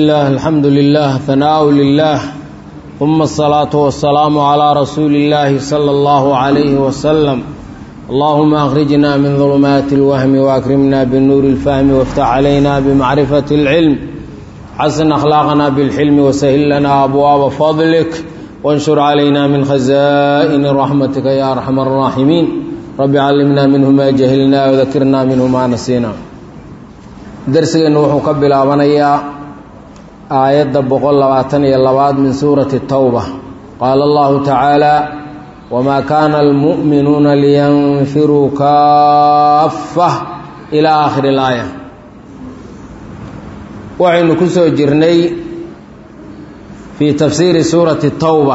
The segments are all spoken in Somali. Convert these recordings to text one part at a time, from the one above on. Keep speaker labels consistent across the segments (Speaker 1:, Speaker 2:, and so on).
Speaker 1: الله الحمد لله ثناء لله ثم الصلاة والسلام على رسول الله صلى الله عليه وسلم اللهم أخرجنا من ظلمات الوهم وأكرمنا بالنور الفهم وافتح علينا بمعرفة العلم حسن أخلاقنا بالحلم وسهل لنا أبواب فضلك وانشر علينا من خزائن رحمتك يا أرحم الراحمين رب علمنا منه ما جهلنا وذكرنا منه ما نسينا درسنا وحو قبل أبنيا aayadda boqol labaatan iyo labaad min suurati towba qaala allahu tacaala wamaa kaana almu'minuuna liyanfiruu kaaffa ilaa aakhiri ilaaya waxaynu ku soo jirnay fii tafsiiri suurati towba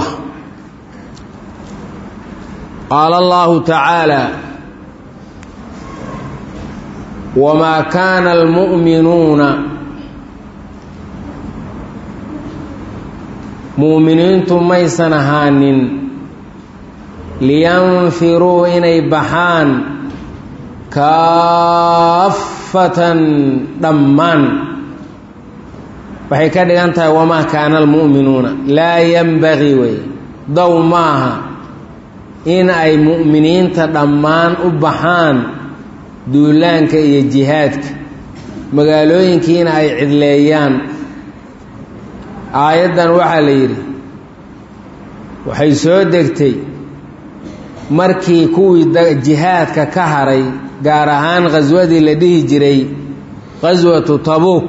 Speaker 1: qaala allahu tacaala wamaa kaana almu'minuuna muuminiintu maysan ahaanin liyanfiruu inay baxaan kaafatan dhammaan waxay ka dhigan tahay wamaa kaana almu'minuuna laa yanbagii wey dow maaha in ay mu'miniinta dhammaan u baxaan duulaanka iyo jihaadka magaalooyinkiina ay cidleeyaan aayaddan waxaa la yidhi waxay soo degtay markii kuwii jihaadka ka haray gaar ahaan khaswadii la dhihi jiray khaswatu tabuuk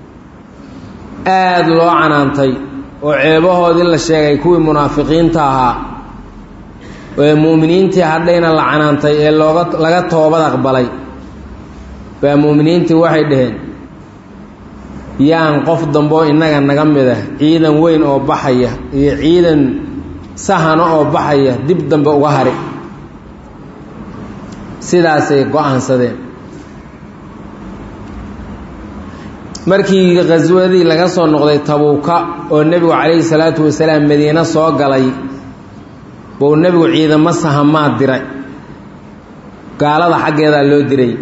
Speaker 1: aada loo canaantay oo ceebahoodii la sheegay kuwii munaafiqiinta ahaa ee mu'miniintii hadhayna la canaantay ee looga laga toobad aqbalay baa mu'miniintii waxay dhaheen yaan qof damboo innaga naga mid ah ciidan weyn oo baxaya iyo ciidan sahano oo baxaya dib dambe uga hari sidaasay go-aansadeen markii khaswadii laga soo noqday tabuuka oo nebigu calayhi salaatu wasalaam madiine soo galay buu nebigu ciidamo sahamaad diray gaalada xaggeedaa loo diray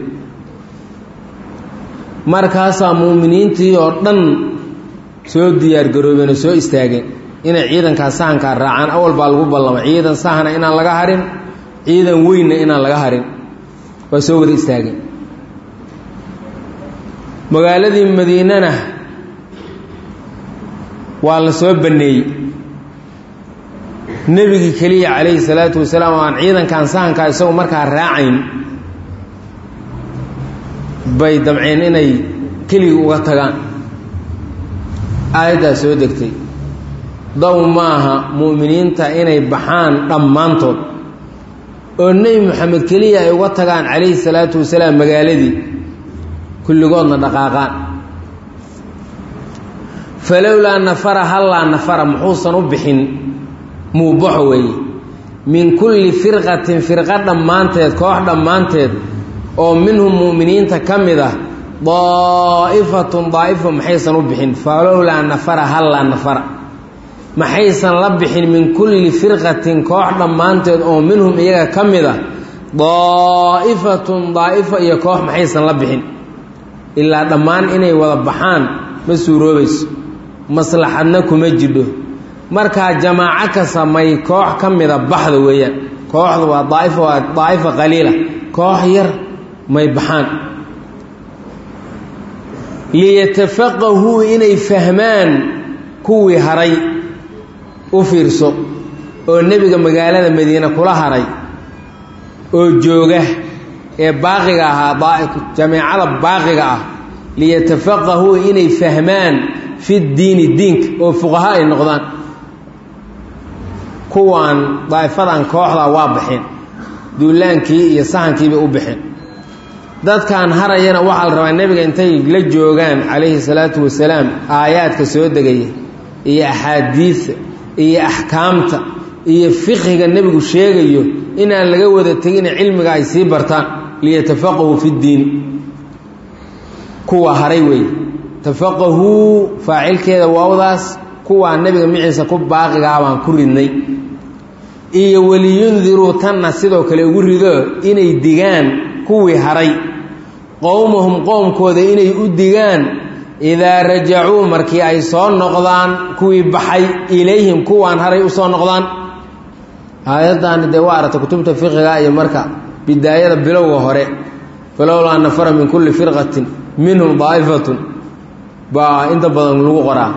Speaker 1: markaasaa muuminiintii oo dhan soo diyaargaroobeen oo soo istaageen inay ciidankaa sahankaa raacaan awal baa lagu ballamay ciidan sahana inaan laga harin ciidan weynna inaan laga harin waa soo wada istaageen magaaladii madiinana waa la soo banneeyey nebigii keliya calayhi salaatu wasalaam oo aan ciidankan sahankaa isagu markaa raacayn bay damceen inay keligii uga tagaan aayaddaa soo degtay dow maaha mu'miniinta inay baxaan dhammaantood oo nebi moxamed keliya ay uga tagaan calayhi salaatu wasalaam magaaladii kulligoodna dhaqaaqaan falowlaa nafara hallaa nafara muxuusan u bixin muubaxo weeye min kulli firqatin firqa dhammaanteed koox dhammaanteed oo minhum mu'miniinta ka mid ah daa'ifatun daa'ifo maxaysan u bixin falowlaa nafara hallaa nafara maxaysan la bixin min kulli firqatin koox dhammaanteed oo minhum iyaga ka mid ah daa'ifatun daa'ifo iyo koox maxaysan la bixin ilaa dhammaan inay wada baxaan ma suuroobayso maslaxadna kuma jidho markaa jamaaco ka samay koox ka mida baxda weeyaan kooxdu waa daa'ifo waa daa'ifo qaliila koox yar may baxaan liyatafaqahuu inay fahmaan kuwii haray u fiirso oo nebiga magaalada madiine kula haray oo jooga ee baaqiga ahaa jameecada baaqiga ah liyatafaqahuu inay fahmaan fi ddiini diinka oo fuqaha ay noqdaan kuwaan daa'ifadan kooxda waa baxeen duulaankii iyo sahankiibay u baxeen dadkan harayana waxaa la rabaa nebiga intay la joogaan calayhi salaatu wasalaam aayaadka soo degaya iyo axaadiidta iyo axkaamta iyo fiqhiga nebigu sheegayo inaan laga wada tegina cilmiga ay sii bartaan liyatafaqahuu fi ddiin kuwa haray weeye tafaqahuu faacilkeeda waawdaas kuwaa nebiga miciisa ku baaqigaa baan ku ridnay iyo waliyundiruu tanna sidoo kale ugu rido inay digaan kuwii haray qowmahum qoomkooda inay u digaan idaa rajacuu markii ay soo noqdaan kuwii baxay ilayhim kuwaan haray u soo noqdaan aayaddaani dee waa aragtay kutubta fiqiga iyo marka bidaayada bilowga hore falowlaa nafara min kulli firqatin minhum daa'ifatun baa inta badan lagu qoraa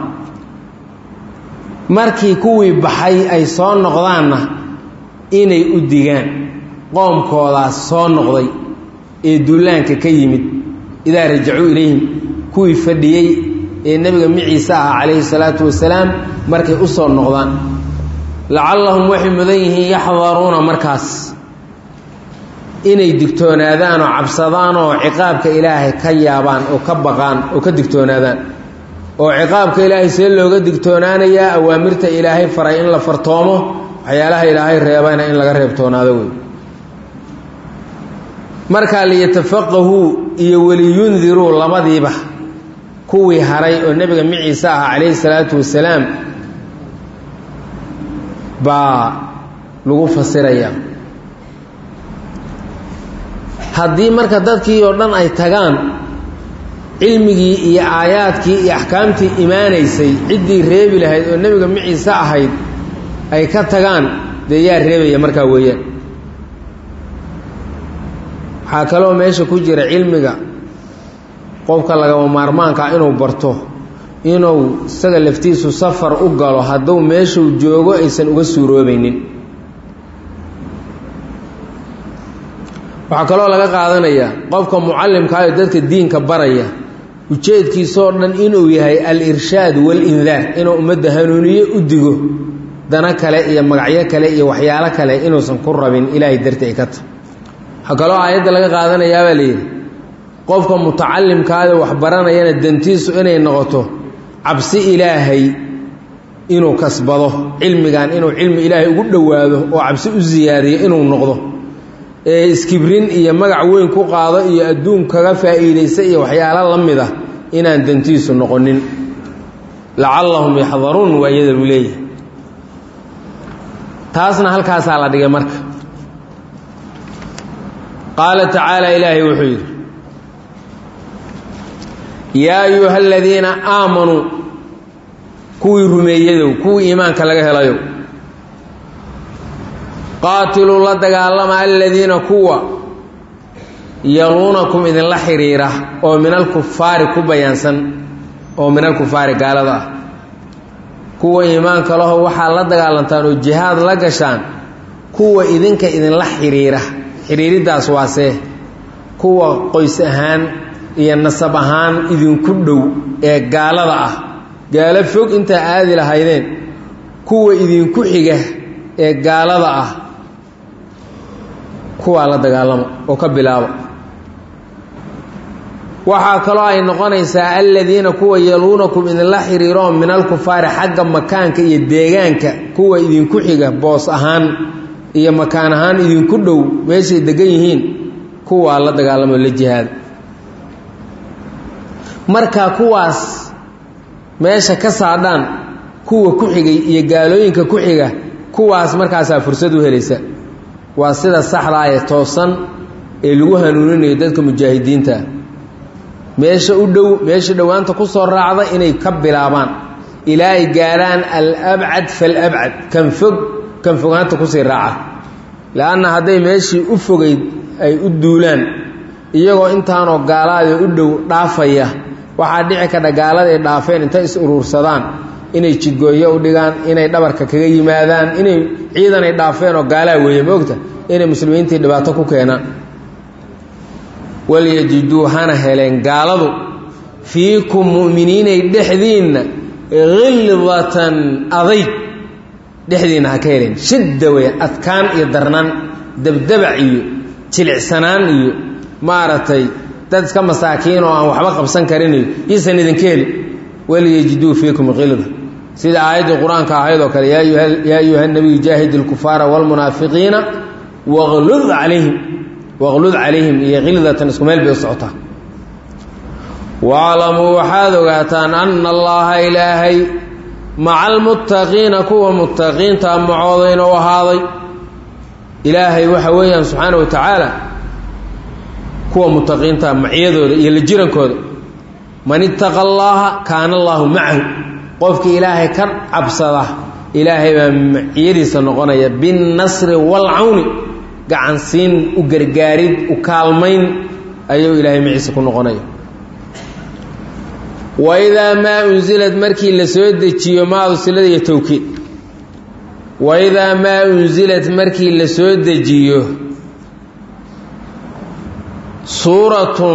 Speaker 1: markii kuwii baxay ay soo noqdaanna inay u digaan qoomkoodaas soo noqday ee duulaanka ka yimid idaa rajacuu ilayhim kuwii fadhiyey ee nebiga miciise ah calayhi salaatu wasalaam markay u soo noqdaan lacallahum waxay mudan yihiin yaxdaruuna markaas inay digtoonaadaan oo cabsadaan oo ciqaabka ilaahay ka yaabaan oo ka baqaan oo ka digtoonaadaan oo ciqaabka ilaahay see looga digtoonaanayaa awaamirta ilaahay faray in la fartoomo waxyaalaha ilaahay reebana in laga reebtoonaado wey markaa liyatafaqahuu iyo waliyundiruu labadiiba kuwii haray oo nebiga miciise ah calayhi salaatu wasalaam baa lagu fasirayaa haddii marka dadkii oo dhan ay tagaan cilmigii iyo aayaadkii iyo axkaamtii imaanaysay ciddii reebi lahayd oo nebiga miciise ahayd ay ka tagaan dee yaa reebaya markaa weeyaan waxaa kaloo meesha ku jira cilmiga qofka lagama maarmaanka inuu barto inuu isaga laftiisu safar u galo hadduu meeshuu joogo aysan uga suuroobaynin waxaa kaloo laga qaadanayaa qofka mucallimkaayo dadka diinka baraya ujeedkiisoo dhan inuu yahay al-irshaad wal-indaar inuu ummadda hanuuniye u digo dana kale iyo magacyo kale iyo waxyaalo kale inuusan ku rabin ilaahay darti ay ka tahy waxaa kaloo aayadda laga qaadanayaabaa layidhi qofka mutacalimkaada wax baranayana dantiisu inay noqoto cabsi ilaahay inuu kasbado cilmigan inuu cilmi ilaahay ugu dhowaado oo cabsi u siyaadiyo inuu noqdo ee iskibrin iyo magac weyn ku qaado iyo adduun kaga faa'iidaysa iyo waxyaalo la mid ah inaan dantiisu noqonin lacallahum yaxdaruun waa iyada lu leeyahay taasna halkaasaa la dhigay marka qaala tacaala ilaahay wuxuu yidhi yaa ayuha aladiina aamanuu kuwii rumeeyadow kuwii iimaanka laga helayow qaatiluu la dagaalama aladiina kuwa yaluunakum idinla xidhiira oo min alkufaari ku bayaansan oo min alkufaari gaalada ah kuwa iimaanka laho waxaa la dagaalantaan oo jihaad la gashaan kuwa idinka idinla xidhiira xidhiiriddaas waasee kuwa qoys ahaan iyo nasab ahaan idinku dhow ee gaalada ah gaalo fog intaa aadi lahaydeen kuwa idinku xiga ee gaalada ah kuwaa la dagaalama oo ka bilaaba waxaa kaloo ay noqonaysaa aladiina kuwa yaluunakum idinla xiriiroo min alkufaari xagga makaanka iyo deegaanka kuwa idinku xiga boos ahaan iyo makaan ahaan idinku dhow meeshay degan yihiin kuwaa la dagaalamo la jihaada markaa kuwaas meesha ka saadhaan kuwa ku xigay iyo gaalooyinka ku xiga kuwaas markaasaa fursad u helaysa waa sida saxdaa ee toosan ee lagu hanuuninayo dadka mujaahidiinta meesha u dhow meesha dhowaanta ku soo raacda inay ka bilaabaan ilaa ay gaarhaan alabcad falabcad kan fog kan fogaanta kusii raaca le-anna hadday meeshii u fogayd ay u duulaan iyagoo intaanoo gaalaada u dhow dhaafaya waxaa dhici kadha gaalada ay dhaafeen intay is uruursadaan inay jidgooyo u dhigaan inay dhabarka kaga yimaadaan inay ciidan ay dhaafeen oo gaalaa weeye moogta inay muslimiintii dhibaato ku keenaan walyajiduu hana heleen gaaladu fiikum mu'miniinay dhexdiinna khildatan adayg dhexdiinna ha ka heleen shidda weya adkaan iyo darnaan debdebac iyo jilicsanaan iyo maaragtay dad iska masaakiin oo aan waxba qabsan karinayo iisan idinka heli walyajiduu fiikum khilda sida aayaddii qur-aanka ahayd oo kale yaa ayuha nabiyu jaahid ilkufaara wاlmunaafiqiina waqlud calayhim waqlud calayhim iyo khildatan isku meel bay u socotaa waaclamuu waxaad ogaataan ana allaha ilaahay maca almuttaqiina kuwa muttaqiinta macooda inuu ahaaday ilaahay waxa weeyaan subxaana wa tacaala kuwa muttaqiinta maciyadooda iyo la jirankooda man ittaqa allaaha kaana allaahu macahu qofkii ilaahay ka cabsada ilaahay baa maciyadiisa noqonaya binnasri waalcawni gacansiin u gargaarid u kaalmayn ayuu ilaahay maciise ku noqonaya waidaa maa unsilad markii la soo dejiyo maadu silada iyo towkiid waidaa maa unsilad markii la soo dejiyo suuratun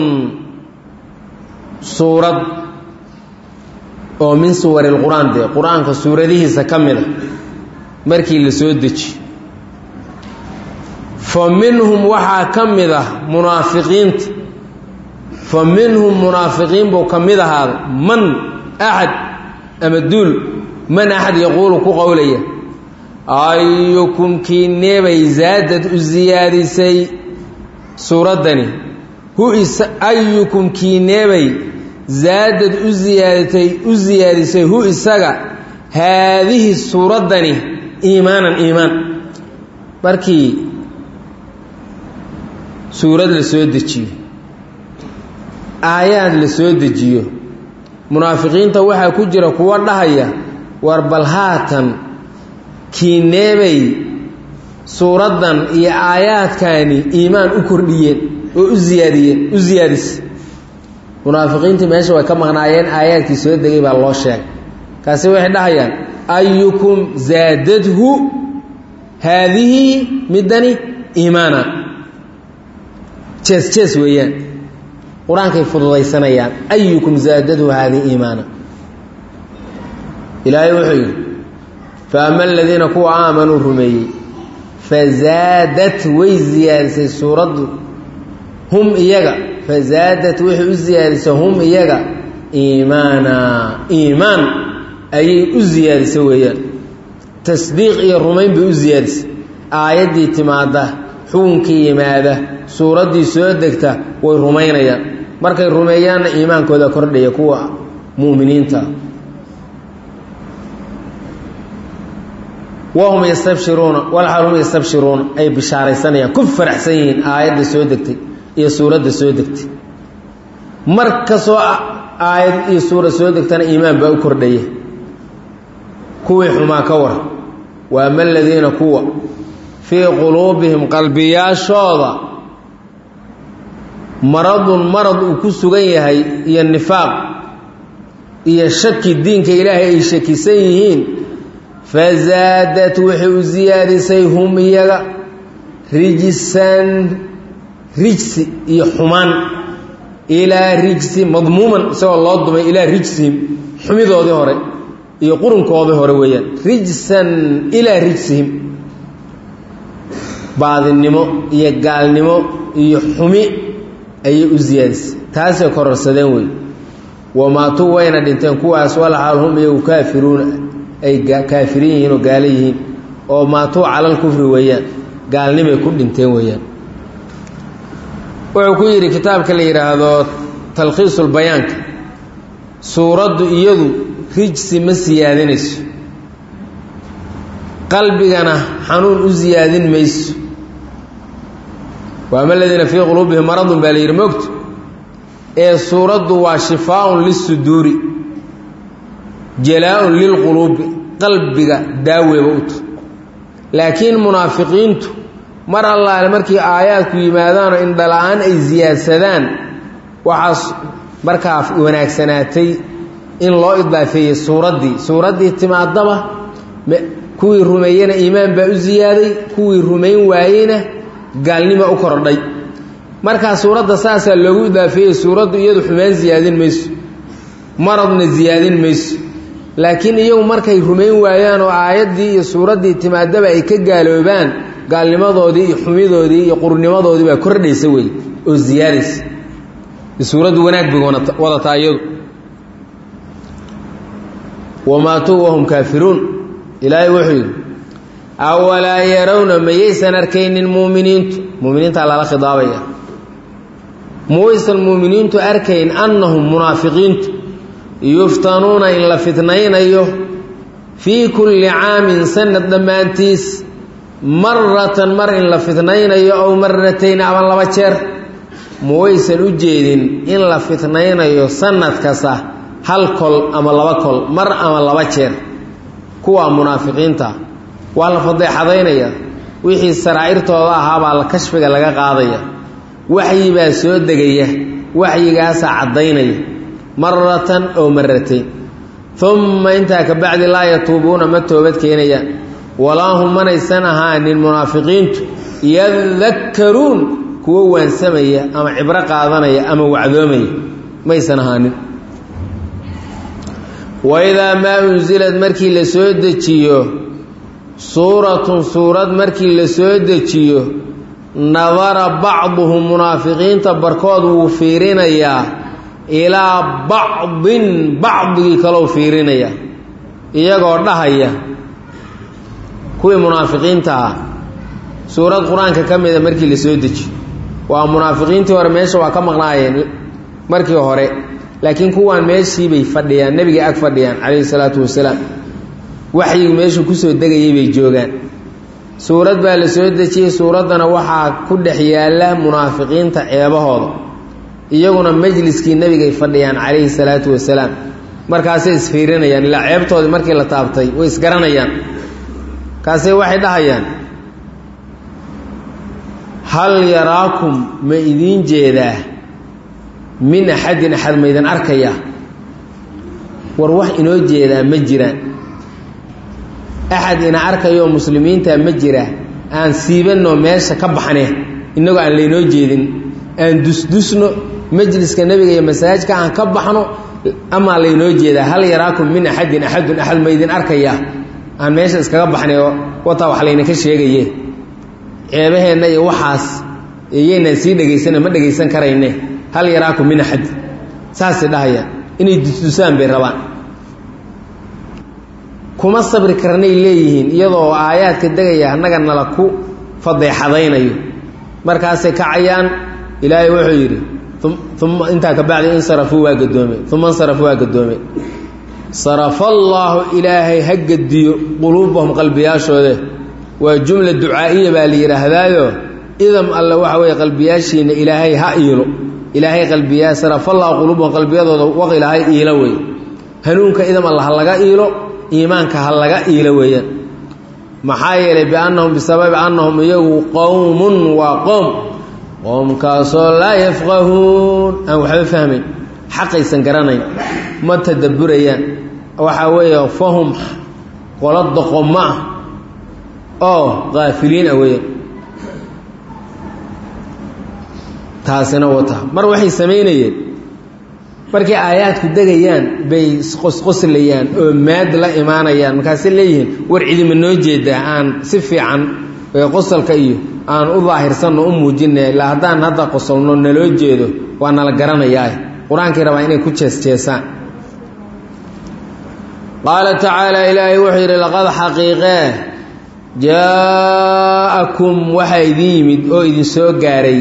Speaker 1: suurad oo min suwari lqur-aan dee qur-aanka suuradihiisa ka mid a markii la soo dejiyo fa minhum waxaa ka mid ah munaafiqiinta fa minhum munaafiqiin buu ka mid ahaaday man axad ama duul man axad yaquulu ku qowlaya ayukum kii neebay zaadad u siyaadisay suuraddani hu is ayukum kii neebay zaadad u ziyaadatay u siyaadisay hu isaga haadihi suuraddani iimaanan iimaan markii suurad la soo dejiyo aayaad la soo dejiyo munaafiqiinta waxaa ku jira kuwa dhahaya war bal haatan kii neebay suuraddan iyo aayaadkaani iimaan u kordhiyeen oo u ziyaadiyeen u siyaadisay munaafiqiintii meesha way ka maqnaayeen aayaadkii soo degay baa loo sheegay kaasi waxay dhahayaan ayukum zaadadhu haadihi midani iimaana jees jees weeyaan qur-aankay fududaysanayaan ayukum zaadadhu haadihi iimaana ilaahay wuxuu yidhi fa ama aladiina kuwa aamanuu rumeeyey fazaadat way siyaadisay suuraddu hum iyaga fazaadat waxay u siyaadisay hum iyaga iimaana iimaan ayay u siyaadisay weeyaan tasdiiq iyo rumayn bay u siyaadisay aayaddii timaadda xukunkii yimaada suuraddii soo degta way rumaynayaan markay rumeeyaanna iimaankooda kordhaya kuwa mu'miniinta wahum yastabshiruuna walxal hum yastabshiruuna ay bishaaraysanayaan ku faraxsan yihiin aayadda soo degtay iyo suuradda soo degtay mar kastoo aayad iyo suura soo degtana iimaan baa u kordhaya kuwii xumaa ka war wa ama aladiina kuwa fii quluubihim qalbiyaashooda maradun marad uu ku sugan yahay iyo nifaaq iyo shaki diinka ilaahay ay shakisan yihiin fazaadat waxay u siyaadisay hum iyaga rijisan rijsi iyo xumaan ilaa rijsi madmuuman isagoo loo dumay ilaa rijsihim xumidoodii hore iyo qurunkoodii hore weeyaan rijsan ilaa rijsihim baadinimo iyo gaalnimo iyo xumi ayay u siyaadisay taasay kororsadeen wey wamaatuu wayna dhinteen kuwaas walaxaal hum iyagu kaafiruuna ay kaafiriin yihiin oo gaalo yihiin oo maatuu calal kufri weeyaan gaalnimay ku dhinteen weeyaan wuxuu ku yidhi kitaabka la yidhaahdo talkhiisulbayaanka suuraddu iyadu rijsi ma siyaadinayso qalbigana xanuun u siyaadin mayso waama aladiina fii quluubihim maradun baa la yidhi mogto ee suuraddu waa shifaaun lisuduuri jalaa-un lilquluubi qalbiga daaweeba u ta laakiin munaafiqiintu mar allaale markii aayaadku yimaadaanoo indhala-aan ay siyaadsadaan waxaas markaa wanaagsanaatay in loo idaafeeyey suuraddii suuraddii timaadaba kuwii rumeeyena iimaan baa u siyaaday kuwii rumayn waayeyna gaalnima u kordhay markaa suuradda saasaa loogu idaafeeyey suuraddu iyadu xumaan siyaadin mayso maradna siyaadin mayso laakiin iyagu markay rumayn waayaan oo aayaddii iyo suuraddii timaadaba ay ka gaaloobaan gaalnimadoodii iyo xumidoodii iyo qurnimadoodii baa kordhaysa wey oo siyaadaysa suuraddu wanaag bay wadataa iyadu wamaatuu wahum kaafiruun ilaahay wuxuu yidhi awalaa yarawna mayaysan arkaynin muuminiintu muuminiintaa lala khidaabaya mawaysan muuminiintu arkayn annahum munaafiqiintu yuftanuuna in la fitnaynayo fii kulli caamin sanad dhammaantiis maratan mar in la fitnaynayo ow maratayn ama laba jeer ma waysan u jeedin in la fitnaynayo sanad kasta hal kol ama laba kol mar ama laba jeer kuwa munaafiqiinta waa la fadeexadaynaya wixii saraa'irtooda ahaabaa la kashfiga laga qaadaya waxyi baa soo degaya waxyigaasaa caddaynaya maratan oo maratayn umma intaa ka bacdi laa yatuubuuna ma toobad keenayaan walaa hum manaysan ahaanin munaafiqiintu yadakkaruun kuwo waansamaya ama cibro qaadanaya ama wacdoomaya maysan ahaanin waidaa maa unsilad markii la soo dejiyo suuratun suurad markii la soo dejiyo nadara bacduhum munaafiqiinta barkood wuu fiirinayaa ilaa bacdin bacdigii kalou fiirinaya iyagoo dhahaya kuwii munaafiqiinta ah suurad qur-aanka ka mida markii la soo dejiyo waa munaafiqiintii hore meesha waa ka maqnaayeen markii hore laakiin kuwaan meeshiibay fadhiyaan nebigay ag fadhiyaan calayhi salaatu wasalaam waxyigu meeshuu kusoo degayay bay joogaan suurad baa la soo dejiyey suuraddana waxaa ku dhex yaalla munaafiqiinta ceebahooda iyaguna majliskii nebigay fadhiyaan calayhi salaatu wasalaam markaasay isfiirinayaan ilaa ceebtoodii markii la taabtay way isgaranayaan kaasay waxay dhahayaan hal yaraakum ma idiin jeedaa min axadin axad maydan arkaya war wax inoo jeedaa ma jiraan axad ina arkayoo muslimiinta ma jira aan siibanno meesha ka baxne innagoo aan laynoo jeedin aan dusdusno majliska nebiga iyo masaajka aan ka baxno amaa laynoo jeedaa hal yaraakum min axadin axadun axad maydin arkaya aan meesha iskaga baxnay oo wataa wax laynaka sheegaye ceebaheenna iyo waxaas iyaynaan sii dhegaysana ma dhegaysan karayne hal yaraakum min axad saasay dhahayaan inay dusdusaan bay rabaan kuma sabri karnay leeyihiin iyadoo aayaadka degaya annaga nala ku fadeexadaynayo markaasay kacayaan ilaahay wuxuu yidhi uma intaa ka bacdi insarafuu waa gadoomeen uma insarafuu waa gadoomeen sarafallaahu ilaahay ha gediyo quluubahum qalbiyaashoode waa jumla ducaa'iya baa la yidhaahdaayo idam alle waxa weeye qalbiyaashiina ilaahay ha iilo ilaahay qalbiyaa sarafallaahu quluubahum qalbiyadooda waq ilaahay iilo wey hanuunka idam alle ha laga iilo iimaanka ha laga iilo weeyaan maxaa yeelay biannahum bisababi annahum iyagu qowmun waa qoom qoomkaasoo laa yafqahuun aan waxba fahmayn xaqaysan garanayn ma tadabburayaan waxaa weeye fahum qolo doqommo ah oo kaafiliin ah weeyaan taasina wata mar waxay samaynayeen markay aayaadku degayaan bay isqosqoslayaan oo maad la imaanayaan markaasay leeyihiin war cidima noo jeedaa aan si fiican qosalka iyo aan u daahirsanno u muujina ilaa haddaan hadda qosolno naloo jeedo waa nala garanayaa qur-aankii rabaa inay ku jeesjeesaan qaala tacaala ilaahay wuxuu yidhi laqad xaqiiqee jaa-akum waxaa idin yimid oo idin soo gaaray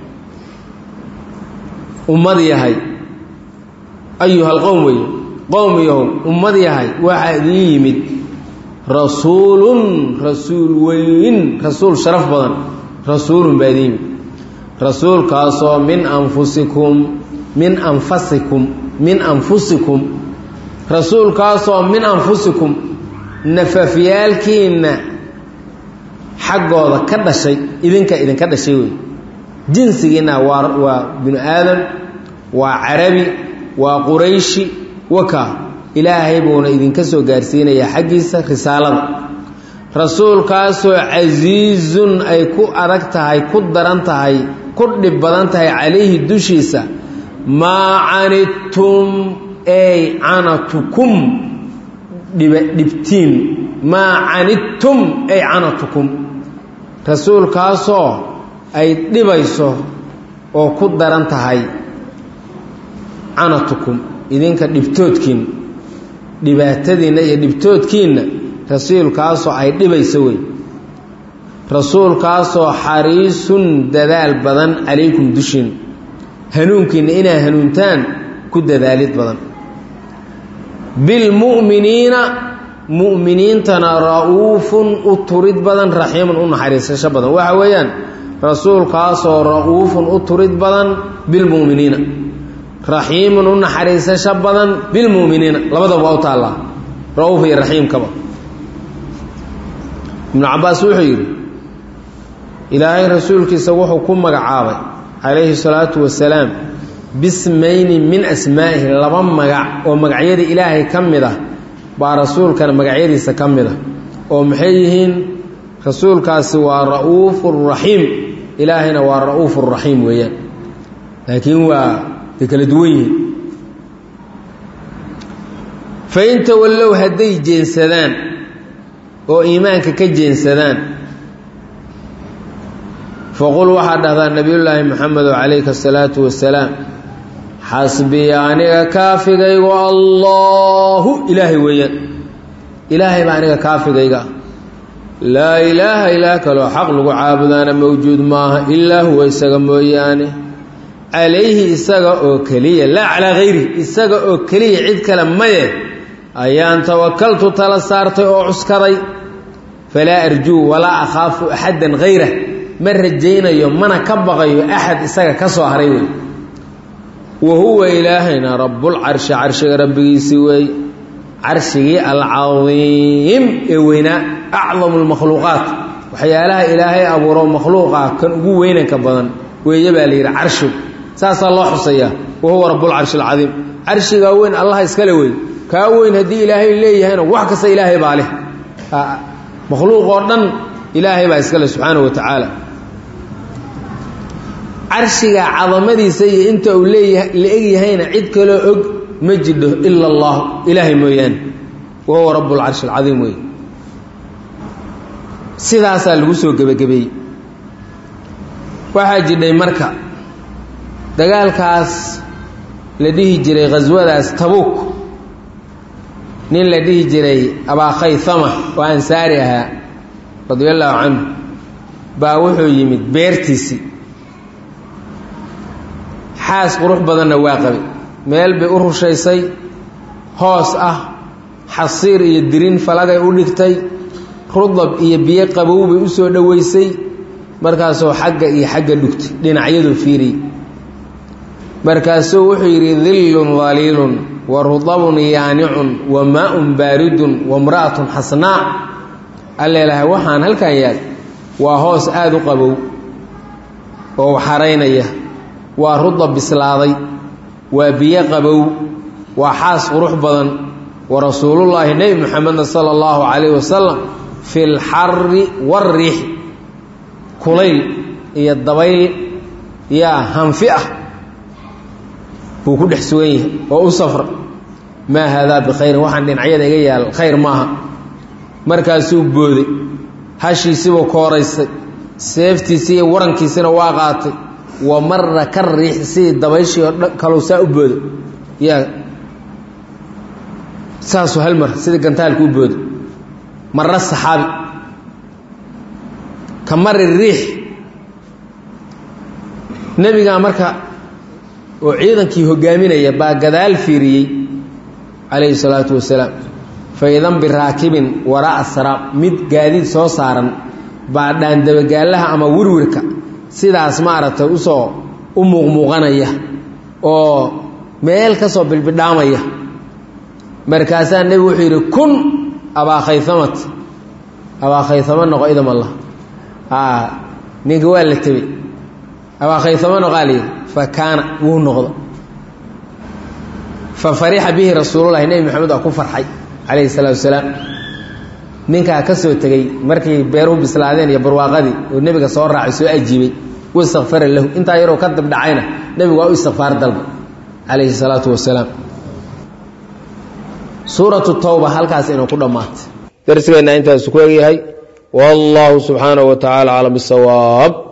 Speaker 1: ummad yahay ayuhal qowm weeye qowm yahow ummad yahay waxaa idin yimid rasuulun rasuul weyn rasuul sharaf badan rasuulun baa idin yimid rasuulkaasoo min anfusikum min anfasikum min anfusikum rasuulkaasoo min anfusikum nafafyaalkiinna xaggooda ka dhashay idinka idinka dhashay wey jinsigiinna waa waa binu aadam waa carabi waa qurayshi waka ilaahay buuna idinka soo gaarsiinayaa xaggiisa risaalada rasuulkaasoo casiizun ay ku adag tahay ku daran tahay ku dhib badan tahay calayhi dushiisa maa canidtum ey canatukum dhibtiin maa canidtum ey canatukum rasuulkaasoo ay dhibayso oo ku daran tahay canatukum idinka dhibtoodkiinna dhibaatadiinna iyo dhibtoodkiinna rasuulkaasoo ay dhibayso wey rasuulkaasoo xariisun dadaal badan calaykum dushiin hanuunkiinna inaa hanuuntaan ku dadaalid badan bilmu'miniina mu'miniintana ra-uufun u turid badan raxiimun u naxariisasho badan waxa weeyaan rasuulkaasoo ra'uufun u turid badan bilmu'miniina raxiimun u naxariisasho badan bilmu'miniina labadaba waa u taallaa ra'uuf iyo raxiimkaba ibnu cabbaas wuxuu yidhi ilaahay rasuulkiisa wuxuu ku magacaabay calayhi salaatu wasalaam bismayni min asmaa'ihi laba magac oo magacyada ilaahay ka mid ah baa rasuulkana magacyadiisa ka mid ah oo maxay yihiin rasuulkaasi waa ra'uufu raxiim ilaahayna waa ra'uufu raxiim weeyaan laakiin waa ay kala duwan yihiin fain tawallow hadday jeensadaan oo iimaanka ka jeensadaan faqul waxaa dhahdaa nebiyullaahi moxamedo calayka asalaatu wasalaam xasbiya aniga kaafigaygu allaahu ilaahay weeyaan ilaahay baa aniga kaafigayga ah laa ilaaha ilaah kaloo xaq lagu caabudaana mawjuud maaha ilaa huwa isaga mooyaane calayhi isaga oo keliya laa calaa hayri isaga oo keliya cid kale maye ayaan tawakaltu tala saartay oo cuskaday falaa arjuu walaa akhaafu axaddan hayrah ma rajaynayo mana ka baqayo axad isaga ka soo haray wey wa huwa ilaahayna rabbulcarshi carshiga rabbigiisii weey carshigii alcadiim ee weynaa acdamu lmakhluuqaat waxyaalaha ilaahay abuuro makhluuqa kan ugu weynanka badan weeye baa la yidhi carshigu saasaa loo xusayaa wa huwa rabbulcarshi alcadiim carshigaa weyn allaha iskale wey kaa weyn haddii ilaahay leeyahayna wax kasta ilaahay baa leh makhluuq oo dhan ilaahay baa iskale subxaanahu wa tacaala carshiga cadamadiisa iyo inta uu leeyaha la egyahayna cid kaloo og ma jidho ila allah ilaahay mooyaane wa huwa rabb lcarshi alcadiim wey sidaasaa lagu soo gebagabeeyey waxaa jidhay marka dagaalkaas la dhihi jiray khaswadaas tabuuk nin la dhihi jiray abaakhaysama oo ansaari ahaa radia allaahu canhu baa wuxuu yimid beertiisii xaas qurux badanna waa qabay meel bay u rushaysay hoos ah xasiir iyo dirin falagay u dhigtay rudab iyo biyo qabow bay u soo dhoweysay markaasuu xagga iyo xagga dhugtay dhinacyadu fiiriyey markaasuu wuxuu yidhi dillun daliilun wa rudabun yaanicun wa maa-un baaridun wa mra'atun xasnaa alleelahay waxaan halkan yaal waa hoos aada u qabow oo xaraynaya waa rudab bislaaday waa biyo qabow waa xaas qurux badan wa rasuulullaahi nebi moxamedna sala allahu calayhi wasalam fi lxari wariixi kulayl iyo dabayl yaa hanfi ah buu ku dhex sugan yahay oo u safra maa haadaa bikhayrin waxaan dhinacyada iga yaal khayr maaha markaasuu booday hashiisibuu kooraystay seeftiisii iyo warankiisina waa qaatay wa mara ka riix sidii dabayshii oo kalow saa u boodo yaa saasuu hal mar sidii gantaalku u boodo mara saxaabi ka mari riix nebigaa marka oo ciidankii hogaaminaya baa gadaal fiiriyey calayhi salaatu wasalaam fa idan biraakibin waraa'a saraab mid gaadiid soo saaran baa dhaandabagaalaha ama wirwirka sidaas maaragtay usoo u muuqmuuqanaya oo meel ka soo bilbidhaamaya markaasaa nebigu wuxuu yidhi kun abaakayhamat abaakhaysamo noqo idam allah ninka waa la tebey abaakhaysamo noqaa layidhi fa kaana wuu noqdo fa farixa bihi rasuululahi nebi maxamed waa ku farxay calayhi salaatu wasalaam ninkaa ka soo tegey markay beeruhu bislaadeen iyo barwaaqadii oo nebiga soo raacay soo ajiibay wastakfara lahu intaa yaroo ka dabdhacayna nebigu waa u istikfaar dalba calayhi salaatu wasalaam suuratu tawba halkaas inuu ku dhammaatay darsigeenna intaasu ku egyahay wallahu subxaanahu wa tacaala aclam bisawaab